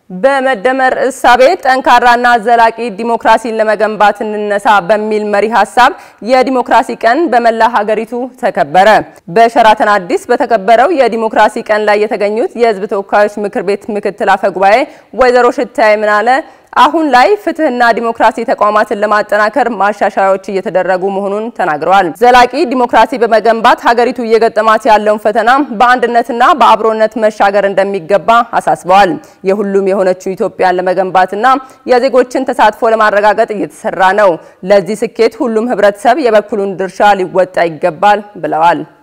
በመደመር እሳቤ ጠንካራና ዘላቂ ዲሞክራሲን ለመገንባት እንነሳ በሚል መሪ ሀሳብ የዲሞክራሲ ቀን በመላ ሀገሪቱ ተከበረ። በሸራተን አዲስ በተከበረው የዲሞክራሲ ቀን ላይ የተገኙት የሕዝብ ተወካዮች ምክር ቤት ምክትል አፈ ጉባኤ ወይዘሮ ሽታዬ ምናለ አሁን ላይ ፍትህና ዲሞክራሲ ተቋማትን ለማጠናከር ማሻሻያዎች እየተደረጉ መሆኑን ተናግረዋል። ዘላቂ ዲሞክራሲ በመገንባት ሀገሪቱ እየገጠማት ያለውን ፈተና በአንድነትና በአብሮነት መሻገር እንደሚገባ አሳስበዋል። የሁሉም የሆነችው ኢትዮጵያን ለመገንባትና የዜጎችን ተሳትፎ ለማረጋገጥ እየተሰራ ነው። ለዚህ ስኬት ሁሉም ህብረተሰብ የበኩሉን ድርሻ ሊወጣ ይገባል ብለዋል።